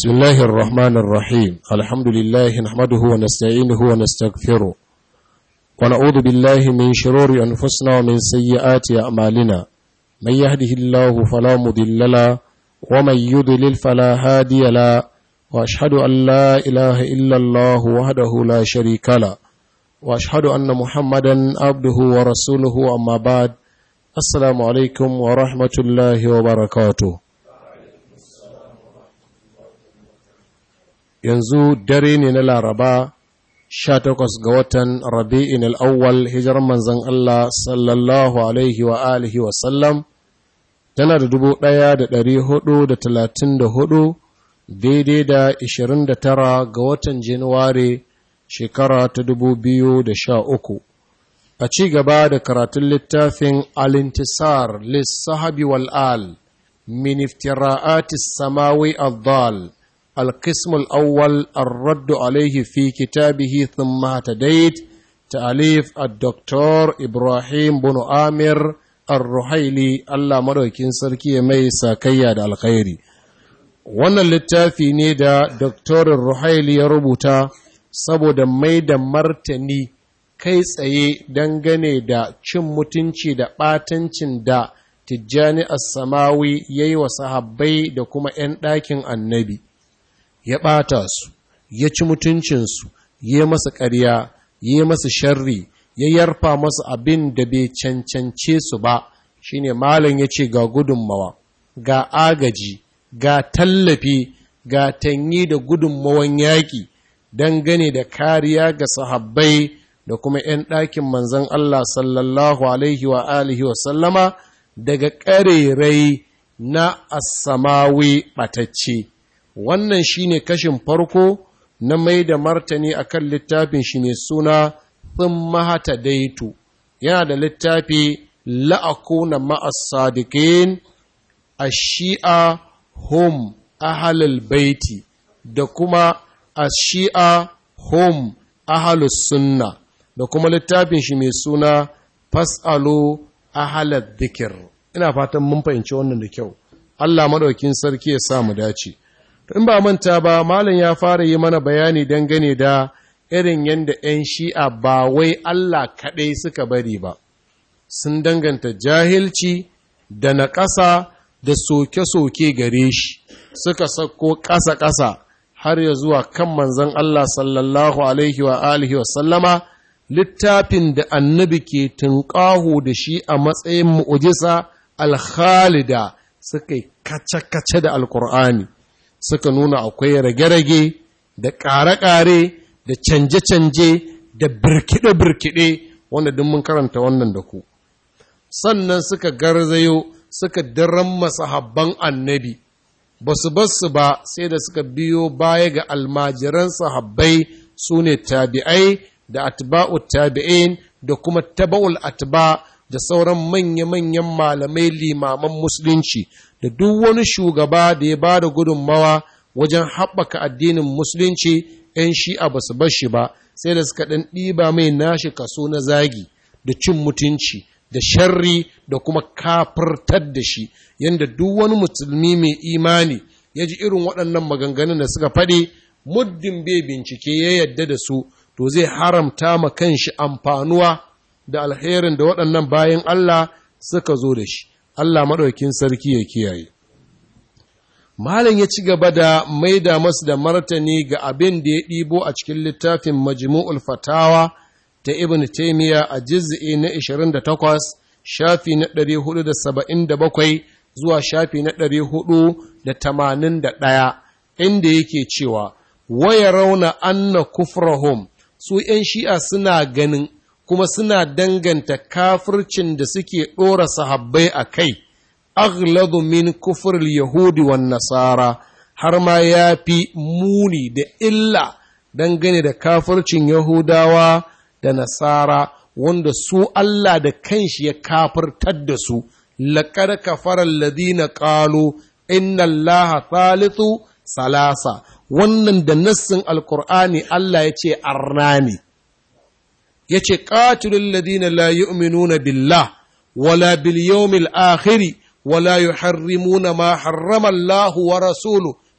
بسم الله الرحمن الرحيم الحمد لله نحمده ونستعينه ونستغفره ونعوذ بالله من شرور أنفسنا ومن سيئات أعمالنا من يهده الله فلا مضل له ومن يضلل فلا هادي له وأشهد أن لا إله إلا الله وحده لا شريك له وأشهد أن محمدا عبده ورسوله أما بعد السلام عليكم ورحمة الله وبركاته yanzu dare ne na laraba 18 ga watan rabi'in al'awwal hijirar manzan Allah sallallahu alaihi wa alihi wa sallam tana da dubu ɗaya da ɗari hudu da talatin da hudu daidai da ishirin da tara ga watan januwari shekara ta dubu biyu da sha uku a ci gaba da karatun littafin alintisar lissahabi wal'al min iftira'atis samawi al القسم الأول الرد عليه في كتابه ثم اهتديت تأليف الدكتور إبراهيم بن آمر الرحيلي الله مدوكين سركي مي ساكيا دا الخيري wannan littafi ne da Dr. Ruhaili ya rubuta saboda mai da martani kai tsaye dangane da cin mutunci da ɓatancin da Tijjani As-Samawi ya yi wa sahabbai da kuma ‘yan ɗakin annabi’. ya ɓata su, ya ci mutuncinsu, ya masa ƙarya, ya masa sharri, ya yarfa masa abin da bai cancance su ba, shi ne Malam ya ce ga gudunmawa, ga agaji, ga tallafi, ga tanyi da gudunmawan yaƙi, dangane da kariya ga sahabbai da kuma ‘yan ɗakin manzan Allah sallallahu Alaihi wa alihi wa sallama daga ƙarerai na asamawi ɓatacce. wannan shine kashin farko na mai da martani akan littafin shi mai suna mahata daitu yana da littafi la'akuna ma'as sadiqin ash-shi'a hum ahlul baiti da kuma ash-shi'a hum ahlus sunna da kuma littafin shi mai suna fasalu ahlal dhikr ina fatan mun fahimci wannan da kyau Allah madaukin sarki ya sa mu dace in ba manta ba malam ya fara yi mana bayani dangane da irin yadda 'yan shi'a ba wai Allah kaɗai suka bari ba sun danganta jahilci da na ƙasa da soke-soke gare shi suka sako ƙasa-ƙasa har ya zuwa kan manzon Allah sallallahu alaihi wa alihi wa sallama littafin da annabi ke tunƙaho da shi a matsayin mu'ujisa alkhalida suka yi kace-kace da alkur'ani suka nuna akwai rage-rage da ƙare-ƙare da canje-canje da birkiɗe-birkiɗe wanda duk mun karanta wannan da ku sannan suka garzayo suka daren masahabban annabi ba su basu ba sai da suka biyo baya ga almajiran sahabbai su ne tabi'ai da atba'u tabi'in da kuma taba'ul atba da sauran manya-manyan malamai limaman musulunci da duk wani shugaba da ya ba da gudunmawa wajen haɓaka addinin musulunci ‘yan shi'a ba su bashi ba sai da suka ɗan ɗiba mai nashi kaso na zagi da cin mutunci da sharri da kuma kafirtar da shi yadda duk wani musulmi mai imani ya ji irin waɗannan maganganun da suka faɗi muddin bai bincike ya yadda da su to zai haramta ma kanshi amfanuwa da alherin da waɗannan bayan Allah suka zo da shi Allah maɗaukin sarki ya kiyaye. Malam ya ci gaba da maida masu da martani ga abin da ya ɗibo a cikin littafin Majmu'ul Fatawa ta Ibn Taymiya a jiz'i na 28, shafi na 477 zuwa shafi na 481, inda yake cewa, Waya rauna anna kufrahum su ’yan shi'a suna ganin kuma suna danganta kafircin da suke ɗora sahabbai a kai, aghladu min kufur Yahudi wa Nasara, har ma ya fi muni da illa dangane da kafircin Yahudawa da Nasara, wanda su Allah da kanshi ya kafirtar da su, laƙar kafarar ladina ƙalo, inna Allah thalithu salasa, wannan da nassin Alƙur'ani Allah ya ce arna ne. ya ce ƙatilun ladina la yu'minuna billah wala bil yawmil akhiri wala yuharrimuna ma harrama Allah wa rasulu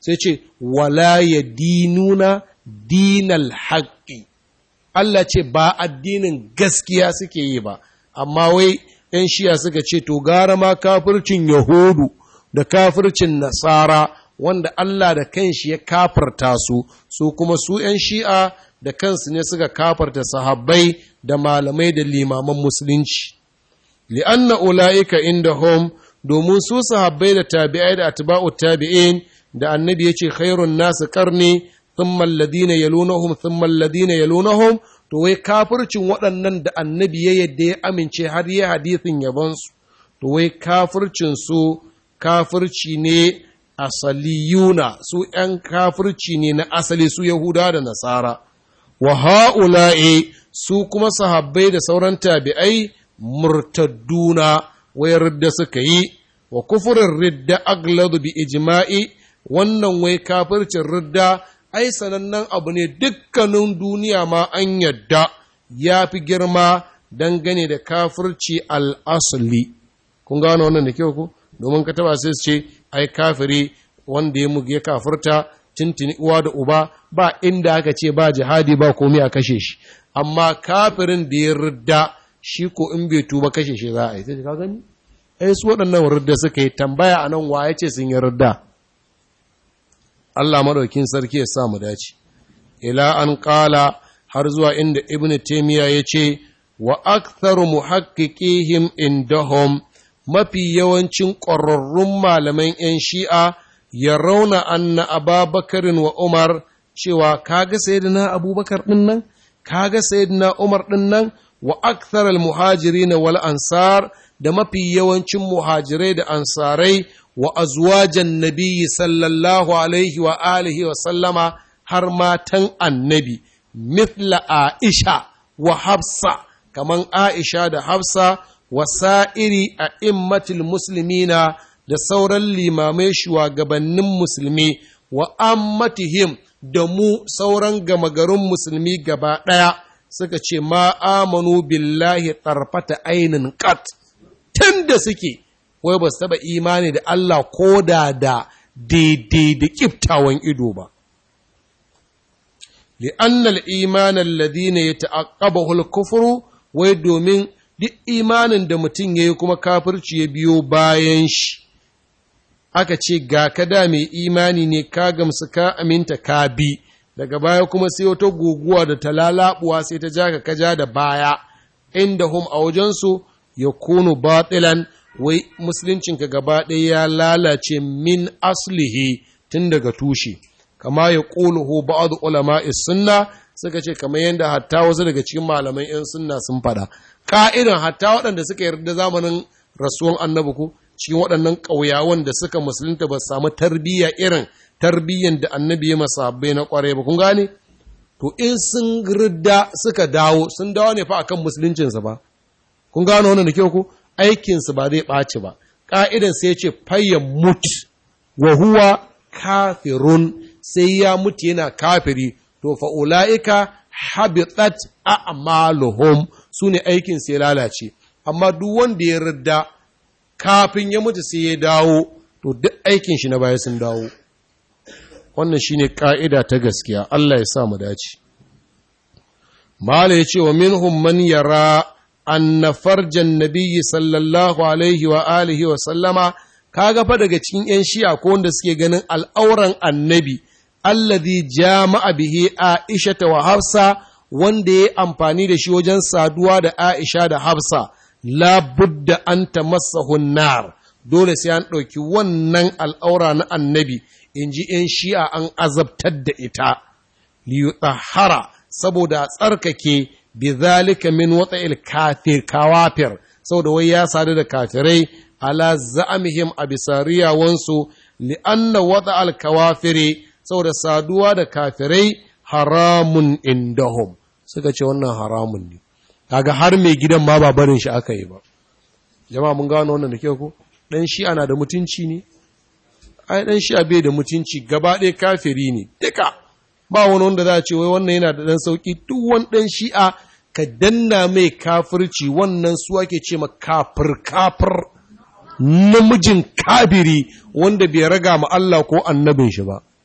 sai ce wala ya dinuna dinal haƙƙi Allah ce ba addinin gaskiya suke yi ba amma wai ‘yan shiya suka ce to gara ma kafircin yahudu da kafircin nasara wanda Allah da kanshi ya kafarta su su kuma su ‘yan shi'a da kansu ne suka kafarta sahabbai da malamai da limaman musulunci li'anna ula'ika inda hom domin su sahabbai da tabi'ai da atba'u tabi'in da annabi yace khairun nasu karni thumma alladhina yalunahum thumma alladhina yalunahum to wai kafircin waɗannan da annabi ya yadda ya amince har ya hadithin yabansu to wai kafircin su kafirci ne asaliyuna su ‘yan kafirci ne na asali su Yahuda da Nasara, wa ha'ula'i su kuma sahabbai da sauran tabi'ai murtadduna wayar da suka yi, wa kufurin ridda agladu bi ijma'i wannan wai kafircin ridda ai sanannen abu ne dukkanin duniya ma an yadda ya fi girma dangane da kafirci al'asali. Kun gano wannan da kyau ku? Domin ka taba sai su ce, ai kafiri wanda ya muge kafirta tintini uwa da uba ba inda aka ce ba jihadi ba komai a kashe shi amma kafirin da ya ridda shi ko in bai tuba kashe shi za a yi sai ka gani ai su waɗannan ridda suka yi tambaya a nan waye ce sun yi ridda Allah madaukin sarki ya sa mu dace ila an qala har zuwa inda ibnu taymiya ya ce wa aktharu muhaqqiqihim indahum mafi yawancin ƙwararrun malaman ‘yan shi'a ya rauna anna ababakarin wa Umar cewa kaga sayyidina abubakar ɗin nan, kaga sayyidina Umar ɗin nan wa akthar al-muhajiri na wal ansar da mafi yawancin muhajirai da ansarai wa azwajan nabiyyi sallallahu alaihi wa alihi wa sallama har matan annabi, mithla Aisha wa Hafsa, kaman Aisha da Hafsa wasa'iri a immatil musulmina da sauran limamai shugabannin musulmi wa ammatihim da mu sauran gama garin musulmi gaba ɗaya suka ce ma amanu billahi tarfata ainin kat tun da suke wai ba su taɓa imani da Allah ko da da daidai da ƙiftawan ido ba. li'annal imanan ladina ya ta'aqqabahu kufuru wai domin duk imanin da mutum ya yi kuma kafirci ya biyo bayan shi aka ce ga kada mai imani ne ka gamsu ka aminta ka bi daga baya kuma sai wata guguwa da ta lalabuwa sai ta ja ka kaja da baya inda hum a wajensu ya kunu batilan wai musuluncinka gaba ɗaya ya lalace min aslihi tun daga tushe kama ya ƙuluhu ba'adu ulama sunna suka ce kamar yadda hatta wasu daga cikin malaman 'yan sunna sun faɗa ka'idan hatta waɗanda suka yarda zamanin rasuwan annabi ku cikin waɗannan ƙauyawan da suka musulunta ba samu tarbiyya irin tarbiyyan da annabi ya masabbai na ƙware ba kun gane to in sun ridda suka dawo sun dawo ne fa akan musuluncinsa ba kun gano wannan da kyau ku aikinsu ba zai ɓaci ba ƙa'idan sai ce fayyan mut wa huwa kafirun sai ya mutu yana kafiri to fa ula'ika habitat a'maluhum su ne aikin sai lalace amma duk wanda ya ridda kafin ya mutu sai ya dawo to duk aikin shi na baya sun dawo wannan shine ka'ida ta gaskiya Allah ya sa mu dace mala yace wa minhum man yara anna farjan nabiyyi sallallahu alaihi wa alihi wa sallama kaga fa daga cikin yan shi'a ko wanda suke ganin al'auran annabi alladhi jama'a bihi aisha wa hafsa wanda ya amfani da shi wajen saduwa da Aisha da Hafsa, labudda an ta masa nar dole sai an ɗauki wannan al'aura na annabi, in ji ‘yan shi'a an azabtar da ita, liyutahara saboda a tsarkake bi zalika min wata kafir kawafir, saboda wai ya sadu da kafirai ala za'amihim a bisa riyawansu li'anna wata alkawafire saboda saduwa da kafirai haramun indahum. suka ce wannan haramun ne kaga har mai gidan ma ba barin shi aka yi ba jama'a mun gano wannan da kyau ko dan shi ana da mutunci ne ai dan shi bai da mutunci gaba ɗaya kafiri ne duka ba wani wanda za a ce wai wannan yana da dan sauki duk wani dan shi'a ka danna mai kafirci wannan su ake ce ma kafir kafir namijin kafiri wanda bai raga ma Allah ko annabin shi ba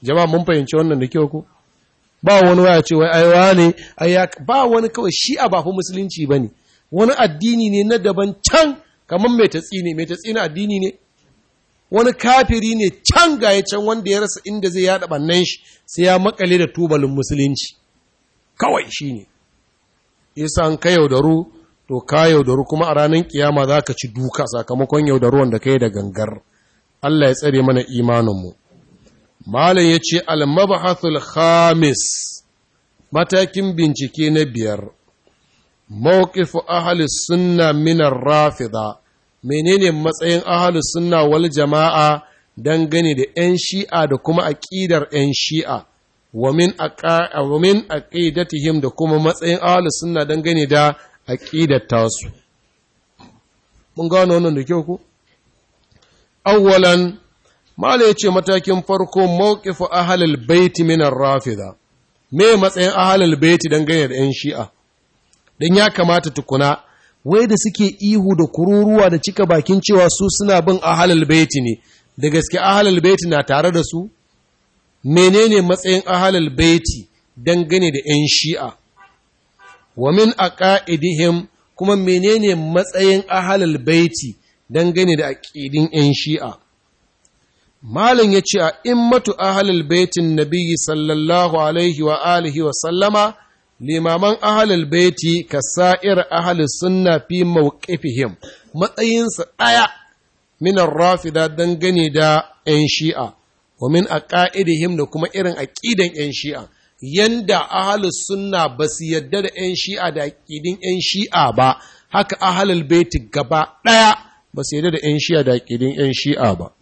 jama'a mun fahimci wannan da kyau ko ba wani waya ce wai aiwa ne ba wani kawai shi a bafi musulunci ba ne wani addini ne na daban can kamar mai tatsi ne mai tatsi na addini ne wani kafiri ne can ga ya can wanda ya rasa inda zai yada bannan shi sai ya makale da tubalin musulunci kawai shi ne yasa an ka yaudaru to ka yaudaru kuma a ranar kiyama za ka ci duka sakamakon yaudaruwan da ka yi da gangar Allah ya tsare mana imaninmu Malam ya ce almabahathul khamis matakin bincike na biyar mawqifu ahli sunna minar rafida menene matsayin ahli sunna wal jama'a dangane da 'yan shi'a da kuma aƙidar 'yan shi'a wa min aqidatihim da kuma matsayin ahli sunna dangane da aƙidar tasu mun gano wannan da kyau ku awwalan Mala ya ce matakin farko mawkifu ahalal baiti minar rafida, me matsayin ahalal baiti dangane da ‘yan shi'a, don ya kamata tukuna, wai da suke ihu da kururuwa da cika bakin cewa su suna bin ahalal baiti ne, da gaske ahalal baiti na tare da su? Menene matsayin ahalal baiti dangane da ‘yan shi'a? Wa min a ƙa'idihim kuma menene matsayin ahalal baiti dangane da aƙidin ‘yan shi'a? Malam ya ce a immatu ahalul baitin nabiyyi sallallahu alaihi wa alihi wa sallama limaman ahalul baiti ka sa'ir ahalus sunna fi mawqifihim matsayinsa ɗaya minar rafida dangane da ‘yan shi'a, wa min a ƙa'idihim da kuma irin aƙidan ‘yan shi'a, yanda ahalus sunna ba su yadda da ‘yan shi'a da aƙidin ‘yan shi'a ba, haka ahalul baiti gaba ɗaya ba su yadda da ‘yan shi'a da aƙidin ‘yan shi'a ba.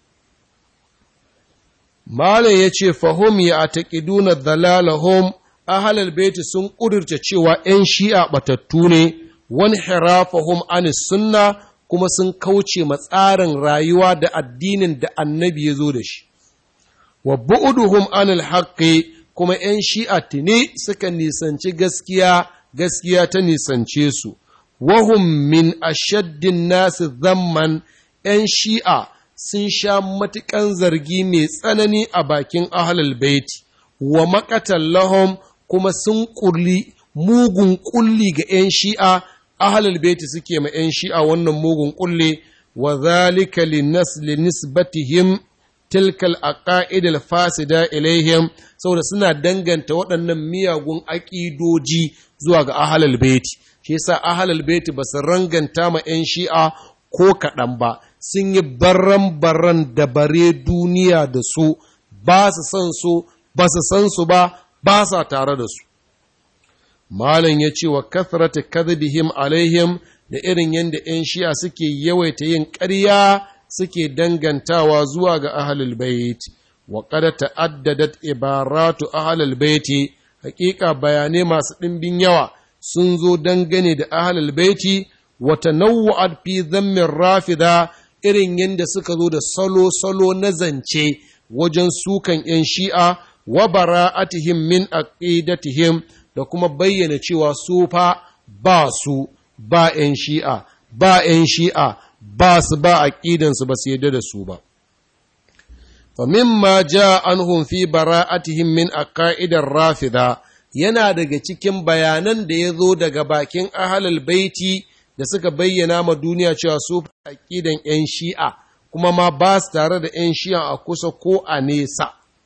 Malam ya ce, Fahim ya a taƙiduna dalalahum ahalal baiti sun ƙudurta cewa ‘yan shi'a ɓatattu ne, wani hirafahum anis sunna kuma sun kauce matsarin rayuwa da addinin da annabi ya zo da shi. Wa bu'uduhum anil haqqi kuma ‘yan shi'a tuni suka nisanci gaskiya, gaskiya ta nisance su. Wahum min ashaddin nasu zamman ‘yan shi'a sun sha matuƙan zargi mai tsanani a bakin ahlul baiti wa maƙatan lahum kuma sun ƙulli mugun ƙulli ga ‘yan shi'a ahlul baiti suke ma ‘yan shi'a wannan mugun ƙulli wa zalika linisbatihim tilkal aqaid fasida ilaihim saboda suna danganta waɗannan miyagun aƙidoji zuwa ga ahlul baiti shi yasa ahlul baiti ba su ranganta ma ‘yan shi'a ko kaɗan ba sun yi baran-baran da bare duniya da su ba su san su ba su san su ba ba sa tare da su malam ya ce wa kathrata kadhibihim alaihim da irin yadda 'yan shi'a suke yawaita yin ƙarya suke dangantawa zuwa ga ahlul bait wa qad ta'addadat ibaratu ahlul baiti hakika bayanai masu ɗimbin yawa sun zo dangane da ahlul baiti wa tanawwa'at fi dhammin rafida irin yadda suka zo da salo-salo na zance wajen sukan ‘yan shi'a wa bara'atihim min aqidatihim da kuma bayyana cewa su fa ba su ba ‘yan shi'a, ba ‘yan shi'a, ba su ba aƙidansu ba su yadda da su ba. Fa mimma ja anhum fi bara'atihim min aqaidar rafida yana daga cikin bayanan da ya zo daga bakin ahalal baiti da suka bayyana ma duniya cewa su aƙidan ‘yan shi'a kuma ma ba su tare da ‘yan shi'a a kusa ko a nesa.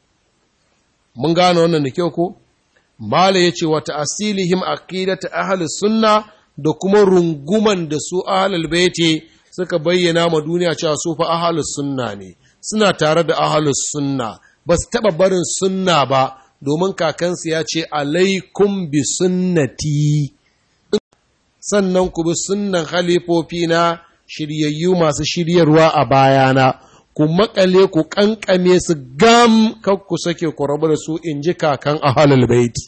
Mun gane wannan da kyau ko? Mala ya ce wata asilihim aqidata ahlus sunna da kuma runguman da su ahlul baiti suka bayyana ma duniya cewa su fa ahlus sunna ne suna tare da ahlus sunna ba su taɓa barin sunna ba domin kakansu ya ce alaikum bi sunnati sannan ku bi sunnan halifofi na shiryayyu masu shiryarwa a bayana ku makale ku kankame su gam kan ku sake ku rabu da su in ji kakan ahalul baiti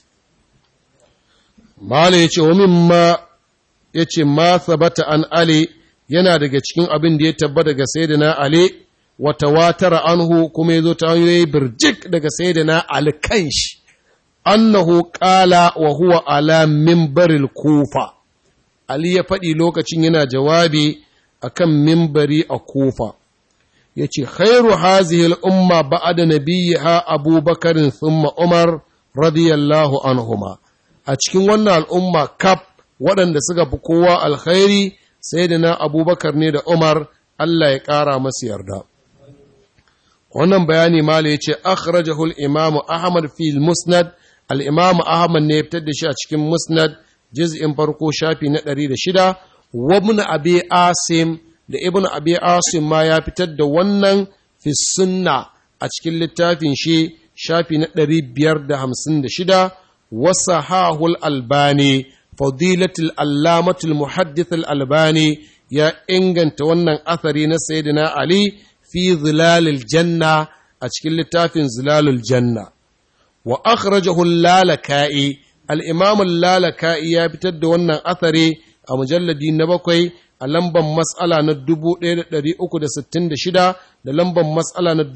mala yace wa mimma yace ma sabata an ali yana daga cikin abin da ya tabba daga sayyidina ali wa tawatara anhu kuma yazo ta hanyoyi birjik daga sayyidina ali kanshi annahu qala wa huwa ala minbaril kufa Ali ya faɗi lokacin yana jawabi a kan mimbari a kofa, ya ce khairu hazihi al'umma ba'ada nabiyha abubakarin thumma umar radiyallahu anhuma a cikin wannan al'umma kaf waɗanda suka fi kowa alkhairi sai da na abubakar ne da umar Allah ya ƙara masu yarda wannan bayani mala ya ce akhrajahu al-imam ahmad fi musnad al-imam ahmad ne ya fitar da shi a cikin musnad juz'in farko shafi na 106 wa ibn abi asim da ibn abi asim ma ya fitar da wannan fi sunna a cikin littafin shi shafi na 556 wa sahahul albani fadilatul allamatul muhaddith al-albani ya inganta wannan athari na sayyidina ali fi zilalil janna a cikin littafin zilalul janna wa akhrajahu lalaka'i al-imam lalaka'i ya fitar da wannan athari a mujalladi na bakwai a lamban mas'ala na 1366 da lamban mas'ala na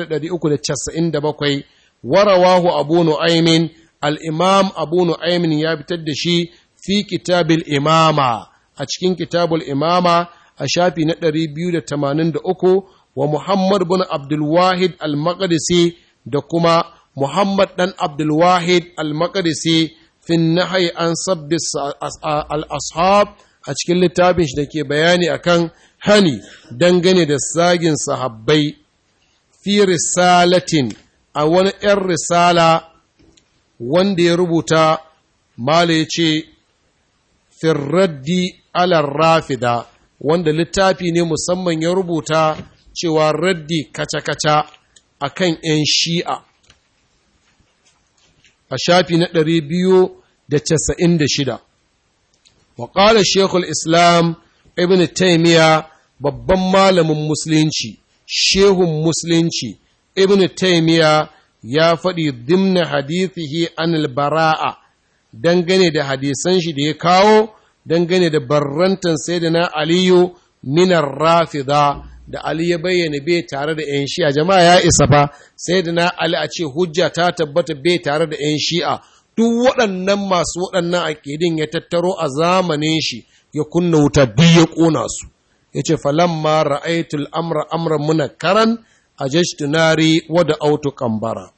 1397 warawahu abu nu'aymin al-imam abu nu'aymin ya fitar da shi fi kitabil imama a cikin kitabul imama a shafi na 283 wa Muhammad bin Abdulwahid al-Maqdisi da kuma Muhammad dan Abdulwahid al-Maqdisi fin nahyi an sabbi al-ashab a cikin littafin shi da ke bayani akan hani dangane da sagin sahabbai fi risalatin a wani ‘yan risala wanda ya rubuta mala ya ce firraddi alar rafida wanda littafi ne musamman ya rubuta cewa raddi kaca-kaca a kan ‘yan shi'a a shafi na ɗari biyu da casa'in da shida. Waƙalar Shekul Islam Ibn Taimiya babban malamin Musulunci, Shehun Musulunci, Ibn Taimiya ya faɗi dimna hadithihi anil bara'a dangane da hadisan shi da ya kawo dangane da barrantan sayyidina Aliyu minar rafida da Ali ya bayyana bai tare da ‘yan shi'a, jama'a ya isa fa, sai da na Ali a ce hujja ta tabbata bai tare da ‘yan shi'a, duk waɗannan masu waɗannan aƙidin ya tattaro a zamanin shi ya kunna wuta duk ya ƙona su. Ya ce, falamma ra'aitul amra amra muna karan a jashtunari wada autu kambara.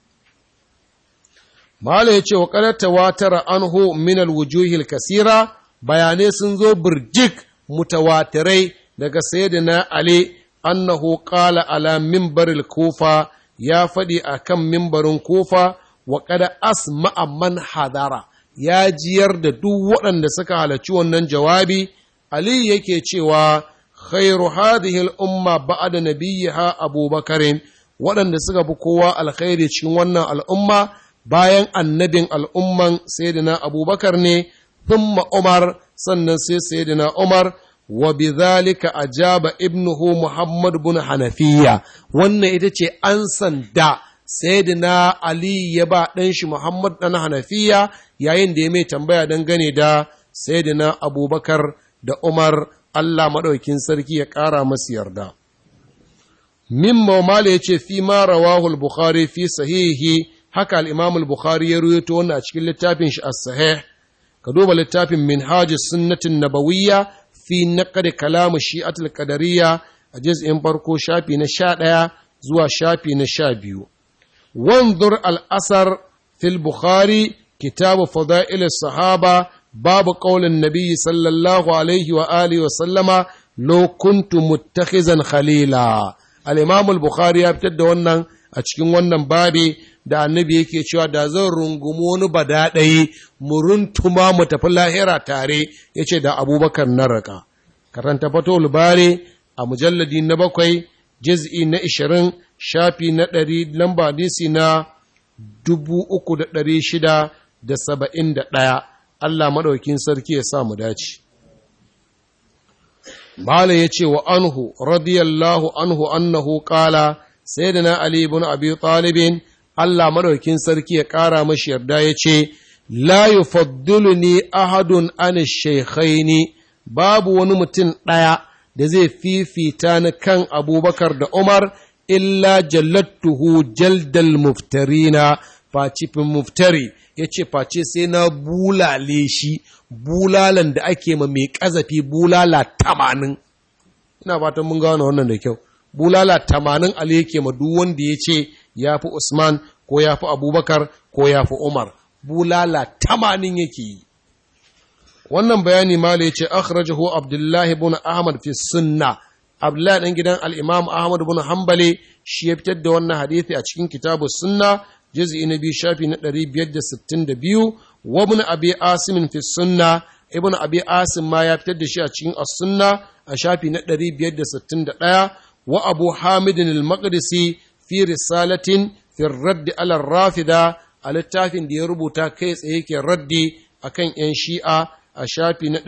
Mala ya ce, wa ƙarata watara anhu minal wujuhil kasira, bayanai sun zo birjik mutawatirai daga sayyidina Ali annahu qala ala mimbaril kufa ya faɗi a kan mimbarin kufa wa kada asma'a man hadara ya jiyar da duk waɗanda suka halarci wannan jawabi ali yake cewa khairu hadhihi al-umma ba'da nabiyha abubakarin waɗanda suka fi kowa alkhairi cikin wannan al'umma bayan annabin al'umman sayyidina abubakar ne thumma umar sannan sai sayyidina umar wa bidhalika ajaba ibnuhu Muhammad bin Hanafiya wannan ita ce an sanda sayyidina Ali ya ba ɗan shi Muhammad ɗan Hanafiya yayin da ya mai tambaya dangane da sayyidina Abubakar da Umar Allah maɗaukin sarki ya ƙara masu yarda. Mimma Mala ya ce fi ma rawahu al-Bukhari fi sahihi haka al-Imam al-Bukhari ya ruwaito wannan a cikin littafin shi as-sahih ka duba littafin Minhajus Sunnatin Nabawiyya fi naƙad kalamu shi'atul qadariyya a juz'in farko shafi na sha ɗaya zuwa shafi na sha biyu. Wanzur al'asar fil Bukhari kitabu fada'il sahaba babu ƙaunin nabi sallallahu alaihi wa alihi wa sallama lo kuntu muttakhizan khalila. Al-Imam al-Bukhari ya fitar da wannan a cikin wannan babi da annabi yake cewa da zan rungumi wani badaɗayi mu runtuma mu tafi lahira tare ya ce da abubakar na raka karanta fato lubare a mujalladi na bakwai jiz'i na ishirin shafi na ɗari lamba hadisi na dubu uku da ɗari shida da saba'in da ɗaya Allah maɗaukin sarki ya sa mu dace Malam ya ce wa anhu radiyallahu anhu annahu ƙala sai da na Ali ibn Abi Talibin Allah madaukin sarki ya ƙara mashi yarda ya ce, La yufaddiluni ahadun an shaikhaini babu wani mutum ɗaya da zai fifita ni kan abubakar da Umar, illa jallattuhu jaldal muftarina facifin muftari ya ce face sai na bulale shi bulalan da ake ma mai ƙazafi bulala tamanin. Ina fatan mun gano wannan da kyau. bulala tamanin Ali yake ma duk wanda ya ce ya fi Usman ko ya fi Abubakar ko ya fi Umar bulala tamanin yake yi wannan bayani mala ya ce akhrajahu Abdullahi ibn Ahmad fi sunna Abdullahi dan gidan al-Imam Ahmad ibn Hanbali shi ya fitar da wannan hadisi a cikin kitabu sunna juz'i na biyu shafi na 562 wa ibn Abi Asim fi sunna ibn Abi Asim ma ya fitar da shi a cikin as-sunna a shafi na 561 wa Abu Hamid al-Maqdisi fi risalatin fi radd ala rafida a littafin da ya rubuta kai tsaye ke raddi akan yan shi'a a shafi na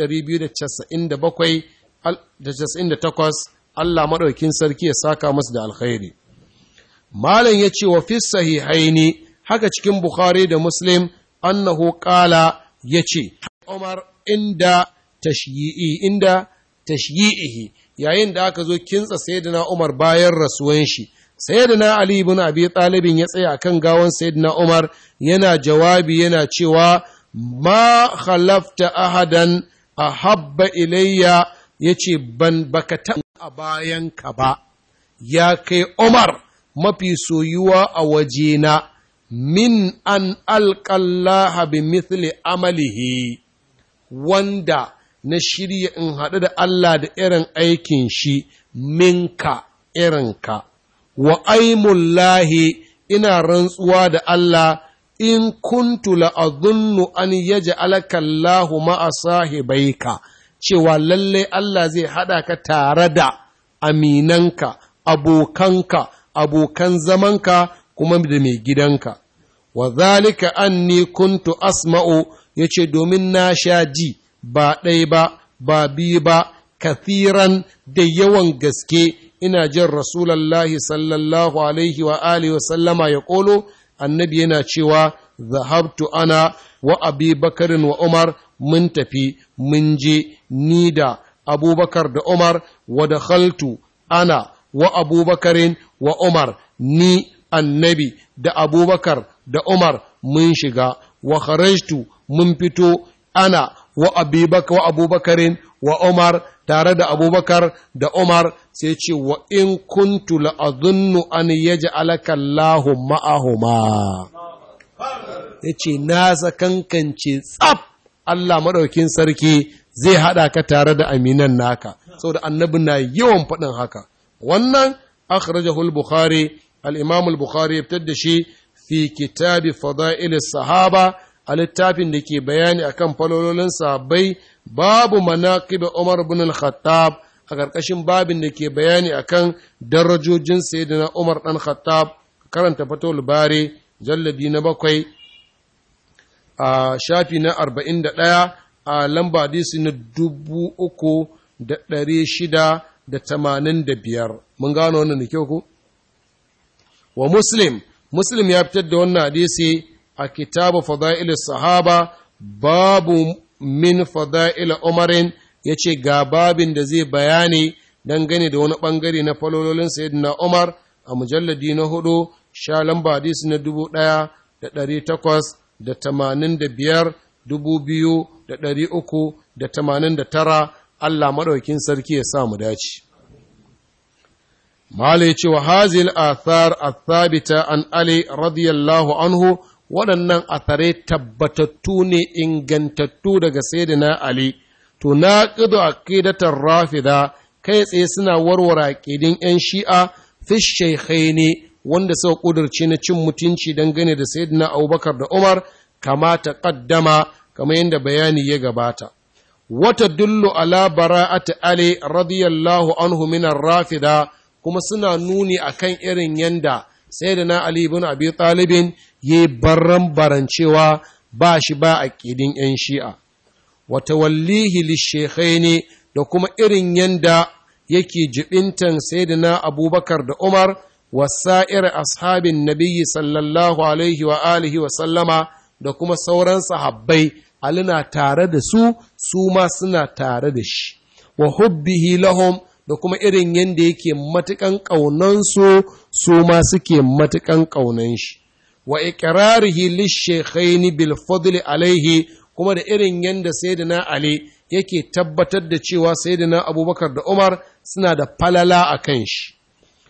297 Allah maɗaukin sarki ya saka masu da alkhairi. Malam ya ce wa fi sahihaini haka cikin Bukhari da Muslim annahu ƙala ya ce, Umar inda tashyi'i inda tashyi'ihi yayin da aka zo kintsa sayyidina Umar bayan rasuwan shi. Sayyidina Ali ibn Abi Talibin ya tsaya akan gawan sayyidina Umar yana jawabi yana cewa ma khalafta ahadan ahabba ilayya yace ban baka ta a bayanka ba ya kai Umar mafi soyuwa a wajena min an alƙallaha bi mithli amalihi wanda na shirya in haɗu da Allah da irin aikin shi minka irinka wa aimullahi ina rantsuwa da Allah in kuntu la'azunnu an yaja alakallahu ma'a sahibaika cewa lalle Allah zai haɗa ka tare da aminanka, abokanka, abokan zamanka kuma da mai gidanka. Wa zalika anni kuntu asma'u ya ce domin na sha ji ba ɗai ba, ba biyu ba, kathiran da yawan gaske ina jin Rasulallahi sallallahu alaihi wa alihi wa sallama ya ƙolo, annabi yana cewa, zahabtu ana wa abi bakarin wa Umar mun tafi mun je ni da abubakar da Umar wa da khaltu ana wa abubakarin wa Umar ni annabi da abubakar da Umar mun shiga wa kharajtu mun fito ana wa abubakar wa abubakarin wa Umar tare da abubakar da Umar sai ce wa in kuntu la'azunnu an yaj'alaka Allahu ma'ahuma yace na sakankance tsaf Allah maɗaukin sarki zai haɗa ka tare da aminan naka saboda annabi na yawan faɗin haka wannan akhrajahu al-bukhari al-imam al-bukhari ya fitar da shi fi kitabi fada'il sahaba a littafin da ke bayani akan falololin sahabbai babu manaqib Umar ibn al-Khattab a ƙarƙashin babin da ke bayani akan darajojin sayyidina Umar dan Khattab karanta fatul bari jalladi na bakwai a shafi na arba'in da ɗaya a lamba hadisi na dubu uku da ɗari shida da tamanin da biyar mun gano wannan da kyau ku wa muslim muslim ya fitar da wannan hadisi a kitabu fada'il sahaba babu min fada'il umarin ya ce ga babin da zai bayani dangane da wani ɓangare na falololin sayyidina umar a mujalladi na hudu sha lamba hadisi na dubu ɗaya da ɗari takwas da tamanin da biyar dubu biyu da ɗari uku da tamanin da tara Allah maɗaukin sarki ya sa mu dace. Mala ya ce wa hazil athar athabita an Ali radiyallahu anhu waɗannan athare tabbatattu ne ingantattu daga Sayyidina Ali, to na ƙido aqidatar rafida kai tsaye suna warware aƙidin ‘yan shi'a fi ne wanda suka ƙudurce na cin mutunci dangane da Sayyidina Abubakar da Umar kama ta ƙaddama kamar yadda bayani ya gabata. Wata dullu ala bara'ati Ali radiyallahu anhu minar rafida kuma suna nuni akan irin yanda Sayyidina Ali ibn Abi Talibin ya barran barancewa ba shi ba a ƙidin ‘yan shi'a. Wata wallihi lishekhaini da kuma irin yanda yake jibintan Sayyidina Abubakar da Umar wasa'ir ashabin nabiyyi sallallahu alaihi wa alihi wa sallama da kuma sauran sahabbai Ali na tare da su su ma suna tare da shi wa hubbihi lahum da kuma irin yadda yake matukan ƙaunansu su ma suke matukan ƙaunan shi wa iqrarihi lishekhaini bil fadli alaihi kuma da irin yadda sayyidina Ali yake tabbatar da cewa sayyidina Abubakar da Umar suna da falala a kan shi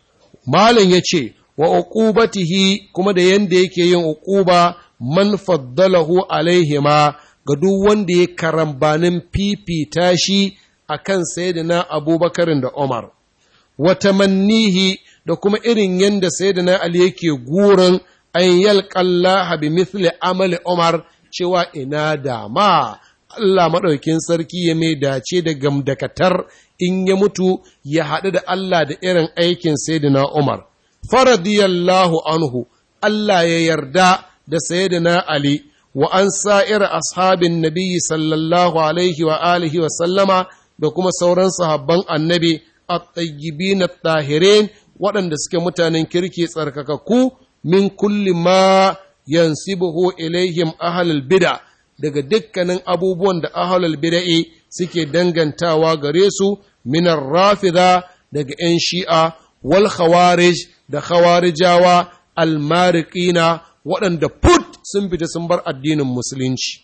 Malam ya ce, wa uqubatihi kuma da yanda yake yin uquba man faddalahu alaihima ga duk wanda ya karambanin fifita shi a kan Sayyidina Abubakarin da Umar. Wa tamannihi da kuma irin yanda Sayyidina Ali yake gurin an yalƙallaha bi mithli amali Umar cewa ina dama Allah maɗaukin sarki ya mai dace da gamdakatar in ya mutu ya haɗu da Allah da irin aikin Sayyidina Umar. Faradiyallahu anhu, Allah ya yarda da Sayyidina Ali wa an sa'ir ashabin Nabi sallallahu alaihi wa alihi wa sallama da kuma sauran sahabban annabi a na tahirin waɗanda suke mutanen kirki tsarkakakku min kulli ma yansibuhu ilaihim ahlul bid'a daga dukkanin abubuwan da ahlul bid'i suke dangantawa gare su minar rafida daga 'yan shi'a wal khawarij da khawarijawa almariqina waɗanda put sun fita sun bar addinin musulunci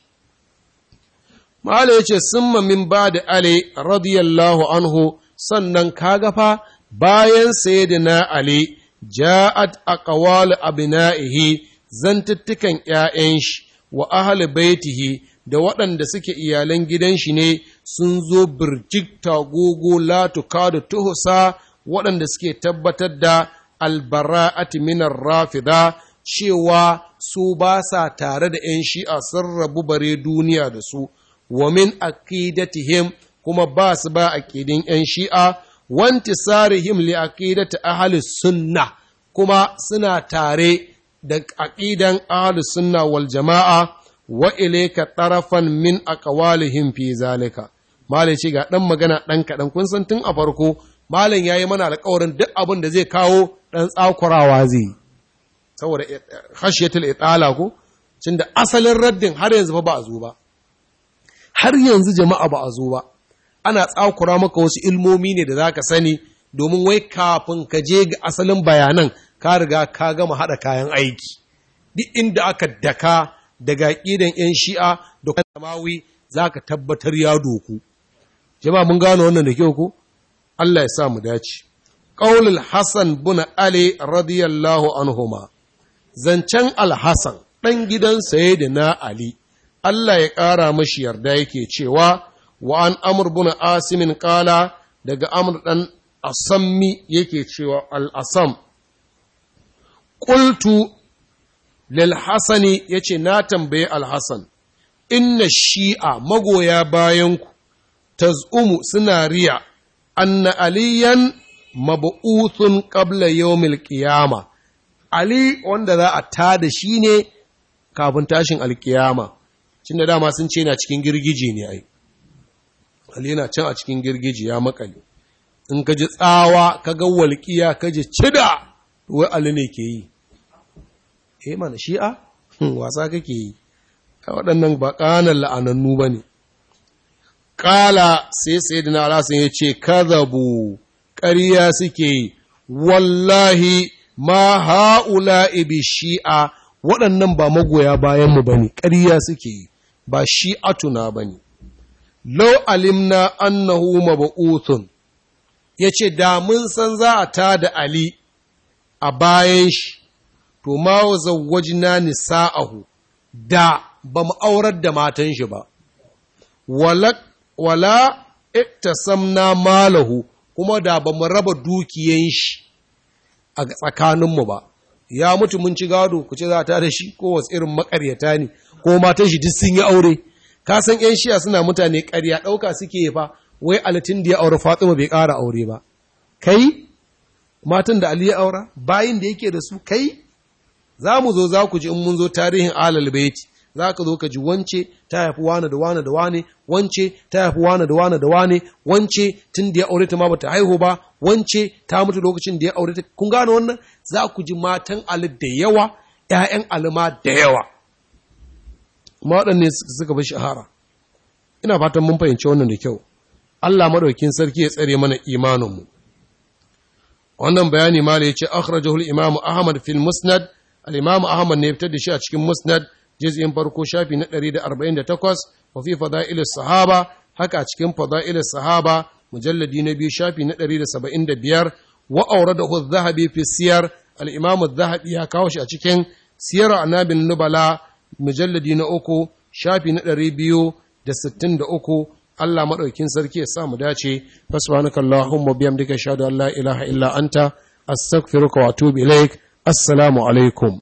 Mala ya ce, Summa min ba da Ali radiyallahu anhu sannan kaga fa bayan sayyidina Ali ja'at aqwal abna'ihi zantuttukan ‘ya'yan shi wa ahli baitihi da waɗanda suke iyalan gidan shi ne sun zo birjik tagogo latuka da tuhusa waɗanda suke tabbatar da albara'ati minar rafida cewa su ba sa tare da ‘yan shi'a sun rabu bare duniya da su, wa min aqidatihim kuma ba su ba aqidin ‘yan shi'a, wanti sarihim li aqidati ahli sunna kuma suna tare da aqidan ahli sunna wal jama'a wa ilayka tarafan min aqwalihim fi zalika. Malai ce ga ɗan magana ɗan kaɗan kun san tun a farko, Malam ya yi mana alkawarin duk abin da zai kawo ɗan tsakurawa zai yi. saboda khashiyatul itala ko cin da asalin raddin har yanzu ba a zo ba har yanzu jama'a ba a zo ba ana tsakura maka wasu ilmomi ne da zaka sani domin wai kafin ka je ga asalin bayanan ka riga ka gama hada kayan aiki duk inda aka daka daga kidan yan shi'a da kuma samawi zaka tabbatar ya doku jama'a mun gano wannan da kyau ko Allah ya sa mu dace qaulul hasan bin ali radiyallahu anhuma zancen alhassan ɗan gidan saye da na Ali, Allah ya ƙara mashi yarda yake cewa, wa an amur buna asimin ƙala daga amur ɗan asammi yake cewa al'asam. Ƙultu lil Hassani ya ce, Na tambaye alhassan, inna shi'a magoya bayanku, taz'umu suna riya, anna aliyan mabu'uthun ƙabla yawmil ƙiyama. Ali wanda za a tada shi ne kafin tashin alkiyama, cin da dama sun ce na cikin girgije ne ai. Ali yana can a cikin girgije ya makale. In ka ji tsawa, ka ga walƙiya, ka ji cida, wai Ali ne ke yi. Eh mana shi'a? Wasa kake yi. A waɗannan ba ƙanan la'anannu ba ne. Ƙala sai sai da na alasan ya ce, Kazabu, ƙarya suke yi, wallahi ma ha'ula ibi shi'a waɗannan ba magoya bayanmu ba ne, ƙarya suke yi, ba shi'atuna ba ne. Lau alimna annahu maba'uthun, ya ce, da mun san za a ta da Ali a bayan shi, to ma zawwajina nisa'ahu, da ba mu aurar da matan shi ba, wala, wala iktasamna malahu, kuma da ba mu raba dukiyan shi. a tsakaninmu ba ya mutu mun ci gado ku ce za ta da shi ko wasu irin makaryata ne ko matan shi duk sun yi aure ka san yan shiya suna mutane ƙarya ɗauka suke fa wai alatin da ya aure Fatima bai ƙara aure ba kai matan da Ali ya aura bayin da yake da su kai za mu zo za ku ji in mun zo tarihin alal baiti za ka zo ka ji wance ta haifi wane da wane da wane wance ta haifi wane da wane da wane wance tun da ya aure ta ma bata haihu ba wance ta mutu lokacin da ya aure ta kun gane wannan za ku ji matan ali da yawa ƴaƴan alima da yawa kuma waɗanne suka fi shahara ina fatan mun fahimci wannan da kyau Allah madaukin sarki ya tsare mana imaninmu wannan bayani ma da ya ce akhrajahu al-imam Ahmad fil musnad al-imam Ahmad ne ya fitar da shi a cikin musnad juz'in farko shafi na 148 wa fi fada'il sahaba haka a cikin fada'il sahaba mujalladi na biyu shafi na 175 wa auradahu adh-dhahabi fi siyar al-imam adh-dhahabi ya kawo shi a cikin siyar anabin nubala mujalladi na uku shafi na ɗari biyu da sittin da uku Allah maɗaukin sarki ya sa mu dace fasbanaka Allahumma biyamdika shahadu an la ilaha illa anta astaghfiruka wa atubu ilaik assalamu alaikum